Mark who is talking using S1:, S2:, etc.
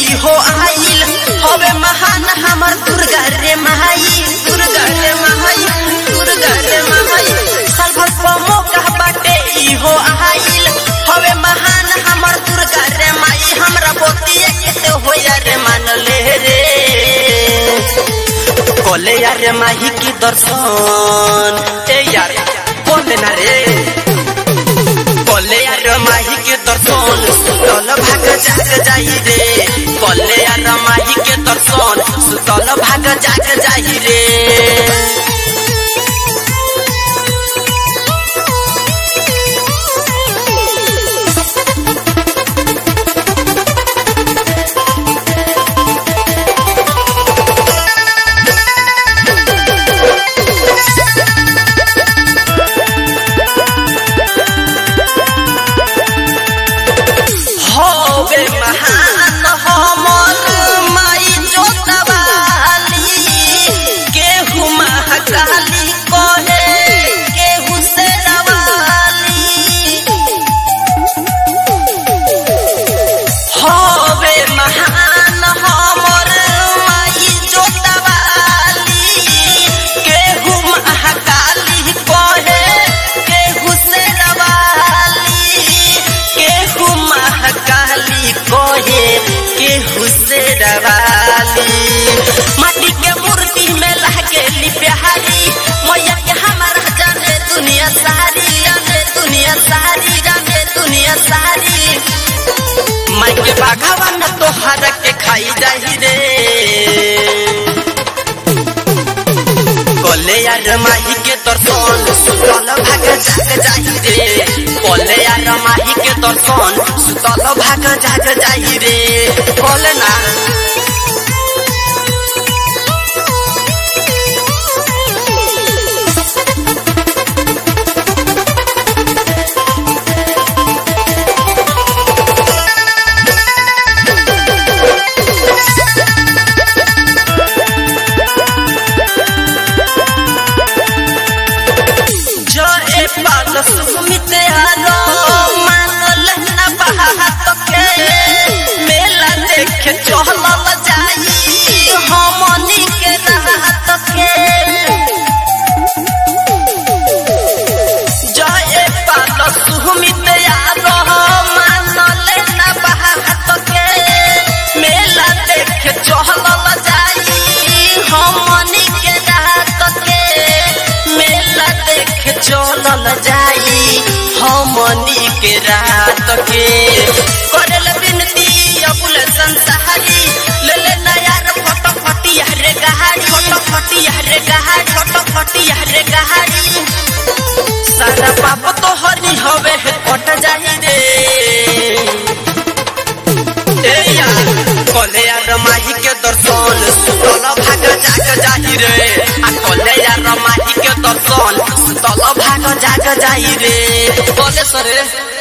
S1: इहो आइल हवे महान हमर दुर्गा रे माई दुर्गा रे माई दुर्गा रे माई साल भर पमो कह बाटे इहो आइल हवे महान हमर दुर्गा रे माई हमरा बोतिए के होया रे मान ले रे कोले यार माही की दर्शन ए यार कोले ना रे कोले यार माही के दर्शन सुतल भाग जाग जाई रे कोले यार माही के दर्शन सुतल भाग जाग जाई रे होवे महान हमर माई जोतवाली केहू महाकाली कहे केहू से नवाली होवे महान हमर माई जोतवाली केहू महाकाली कहे केहू से नवाली केहू महाकाली कहे केहू से रवाली माटी के मूर्ति में लागेली प्यारी मैया के हमारा जाने दुनिया सारी जाने दुनिया सारी जाने दुनिया सारी माई के बाघावन तोहर के खाई जाही रे कोले यार माही के दर्शन सुतल भाग जाग जाही रे कोले यार माही के दर्शन सुतल भाग जाग जाही रे कोले ना जो ए पाल सुमित आलो मानल ना बात के मेला देखे चहलल जाई हमनी के रात के जो ए पाल सुमित आलो मानल ना बात के मेला देखे चहलल जाई हमनी के रात के मेला देखे चलल जाई हमनी के रात के करल बिनती अबुल संसारी ले ले नयार फोटो फटिया रे गहारी फोटो फटिया रे गहारी फोटो फटिया रे गहारी सारा पाप तो हरी हवे कट जाही रे ए यार कोले यार माही के दर्शन सुतल भाग जाग जाही रे आ कोले यार माही के दर्शन सुतल भाग जाग जाही रे बोले सरे